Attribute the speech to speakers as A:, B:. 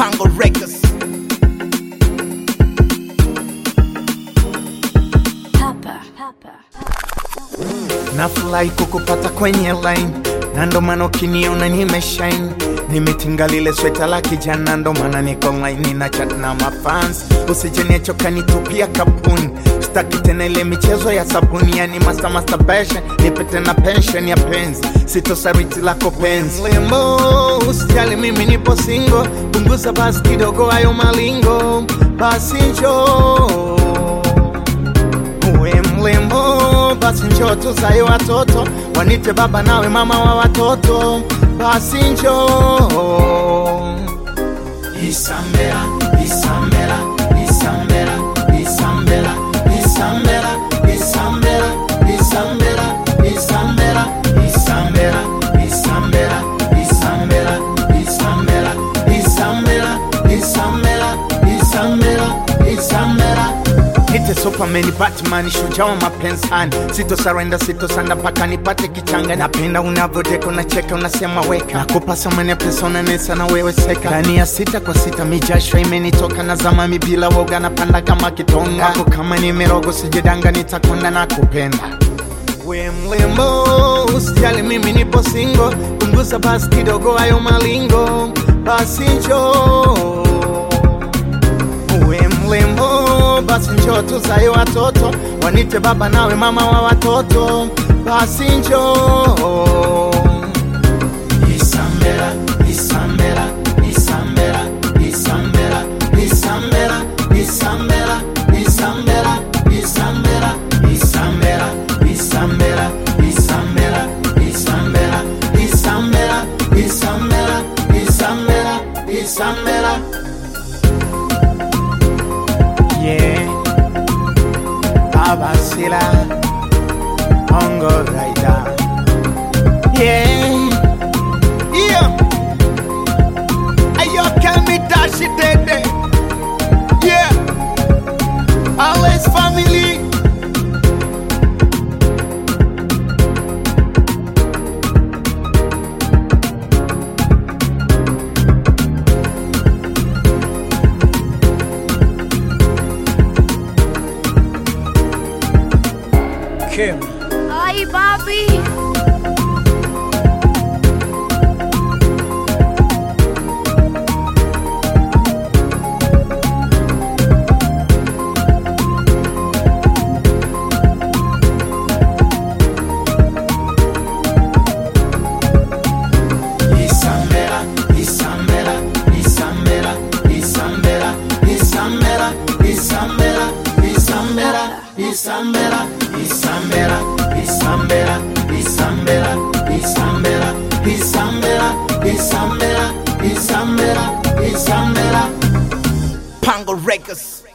A: Pango Records.
B: Papa. Papa.
A: Nafurahi kukupata kwenye line na ndo maana ukiniona nimeshine nimetinga lile sweta la kijana ndo maana niko online na chat na mafans usijeniachoka nitupia kapuni staki tena ile michezo ya sabuni yani master masturbation nipe tena pension ya penzi sitosariti lako penzi lembo usijali mimi nipo singo punguza basi kidogo hayo malingo basi njoo uwe mlembo basi njoo tuzae watoto wanite baba nawe mama wa watoto basi njoo isambela isambela isambela isambela isambela isambela isambela isambela isambela isambela isambela isambela isambela isambela isambela isambela Nite Superman, Batman, shujaa wa mapensani, sito surrender, sito sanda mpaka nipate kichanga. Napenda unavyodeka, unacheka, unasema weka, nakupa samani ya pesa, unanesa na wewe seka. Ndani ya sita kwa sita, mijasho imenitoka na zamami bila woga, napanda kama kitonga. Wako kama ni mirogo, sijidanga, nitakonda na kupenda we mlembo, usijali mimi nipo singo, punguza basi kidogo hayo malingo, basi njoo uwe mlembo, basi njoo tuzae watoto, wanite baba nawe mama wa watoto, basi njoo Isambela, Isambela, Isambela, Isambela, Isambela, Isambela, Isambela, Isambela, Isambela, Isambela, Isambela, Isambela, Isambela, Isambela, Isambela, Isambela. Yeah, Abasila, Bongo Rider. Yeah, yeah. Ayo, Kemi Dashi Dede. Yeah, Alice family.
C: Kim.
B: Ay, papi.
A: Isambela, Isambela, Isambela, Isambela, Isambela, Isambela, Isambela, Isambela, Isambela, Isambela, Isambela, Isambela, Isambela, Isambela, Isambela, Isambela. Pango Records.